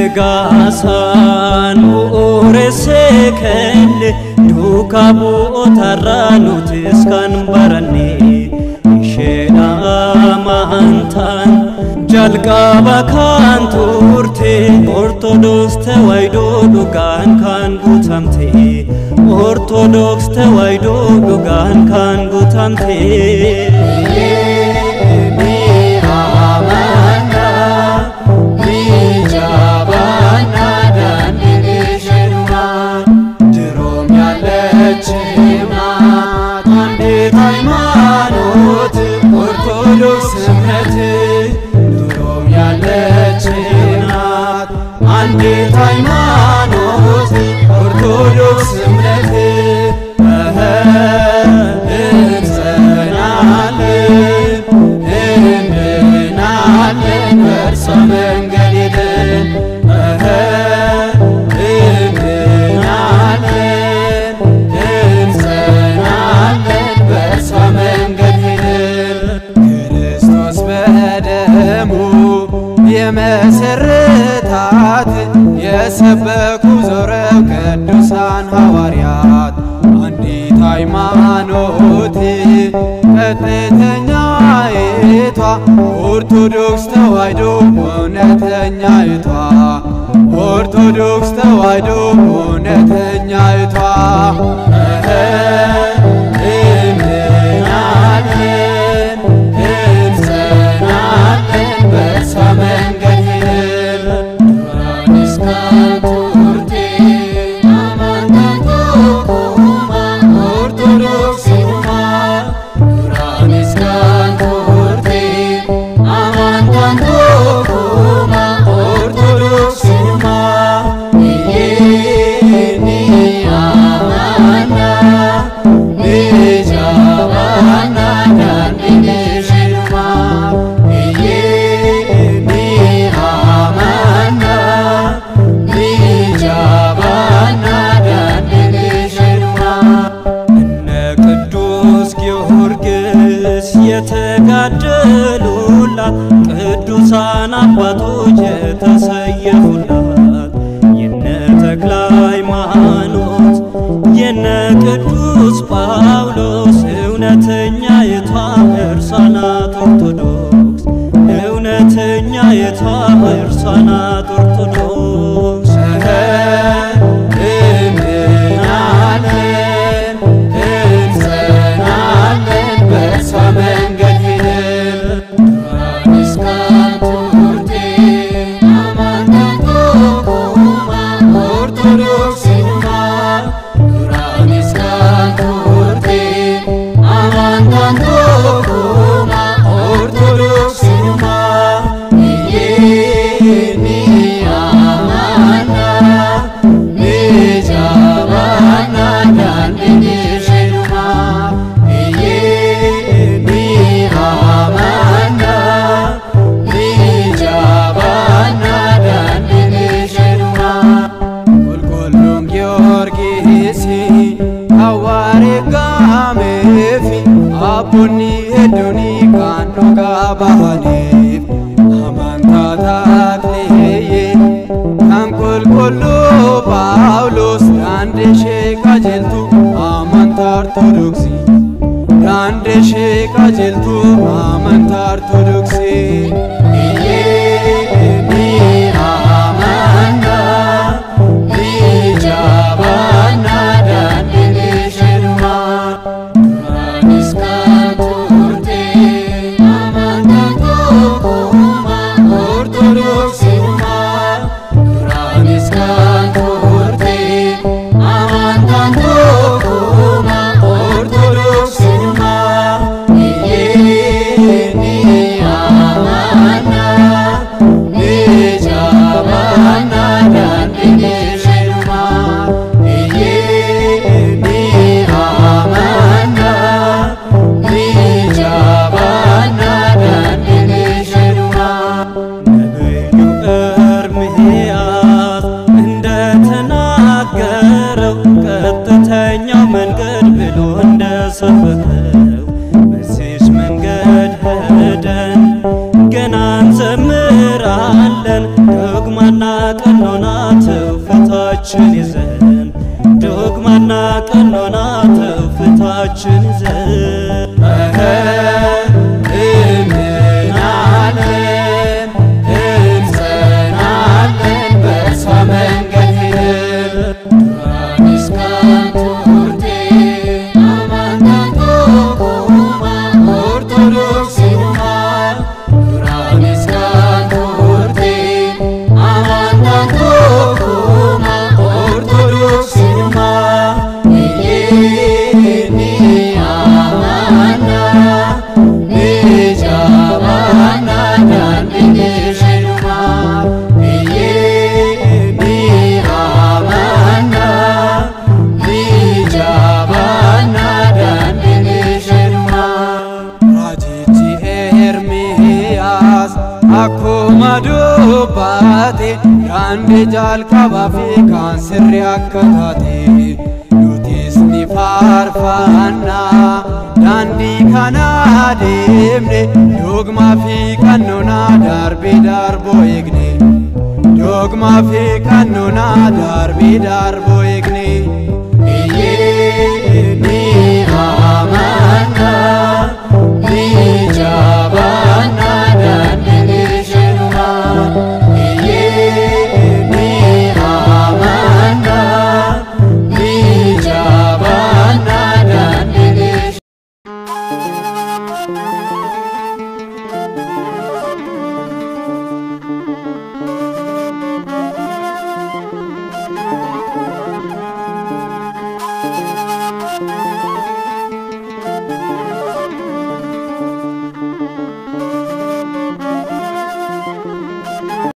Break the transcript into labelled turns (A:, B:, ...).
A: Eegaasaan bu'uuressee kenne duukaa bu'ootarraa nutis kan baranne isheedha amantaan jalqaba kan turte Ortodoks tawaahidoo dhugaan kan guutamte Ortodoks tawaahidoo dhugaan kan guutamte.
B: ድሮም ያለች ናት አንዲት ሃይማኖት ኦርቶዶክስ እምነት ድሮም ያለች ናት አንዲት ሃይማኖት ኦርቶዶክስ እምነት እህ እንጸናለን እንድናለን በእርሷ መንገድ ሄደን እህ እንድናለን እንጸናለን በእርሷ መንገድ ሄደን ክርስቶስ በደሙ የመሰረታት የሰበኩ ዞረው ቅዱሳን ሐዋርያት አንዲት ሃይማኖት ቀጥተኛይቷ ኦርቶዶክስ ተዋሕዶ እውነተኛይቷ ኦርቶዶክስ ተዋሕዶ እውነተኛይቷ እንድናለን እንጸናለን በእርሷ መንገድ ሄደን ዱራኒስ ካንቱርቴ አማንታንቶኩማ ኦርቶዶክስ ሁማ ዱራኒስ ካንቱርቴ አማንታንቶኩማ ኦርቶዶክስ ሁማ ይሄኒ አማና ንጃባና ዳንድንሽልማ ይሄኒ አማና ንጃባና ዳንድንሽልማ
A: እነ ቅዱስ ጊዮርጊስ የተጋደሉላት ቅዱሳን አባቶች የተሰየፉላት የነ ተክለ ሃይማኖት የነ ቅዱስ ጳውሎስ እውነተኛይቷ እርሷ ናት ኦርቶዶክስ እውነተኛይቷ እርሷ ናት ኦርቶዶክስ
B: እንድናለን እንጸናለን በእርሷ መንገድ ሄደን ዱራኒስ ካንቱርቴ አማንታንቶኩማ ኦርቶዶክስ ሁማ ዱራኒስ ካንቱርቴ አማንታንቶኩማ ኦርቶዶክስ ሁማ ይሄኒ አማና ንጃባና ዳንድንሽልማ ይሄኒ አማና ንጃባና ዳንድንሽልማ ቁልቁሉም ጊዮርጊስ ሐዋሬ ጋሜፊ አቦኒ ሄዱኒ ካንዱ ጋባሃኔፍ አማንታታክሌዬ kan qulqulluu Phaawulos daandii ishee qajeeltu amantaa Ortodoksii daandii ishee qajeeltu amantaa Ortodoksii. Iyyeeni amanna ni jabaanna daandii isheenumaa duraanis kan turte amantaa tokkummaa Ortodoksiiummaa. Duraanis kan turte amantaan tokkummaa Ortodoksiiummaa. Iyyeeni amanna
C: Akkuma dubbaate daandii jalqabaa fi kan sirrii akka taate nutis ni faarfanna daandii kana deemne dogmaa fi qannonaa darbee darboo eegne dogmaa fi qannonaa darbee darboo eegne.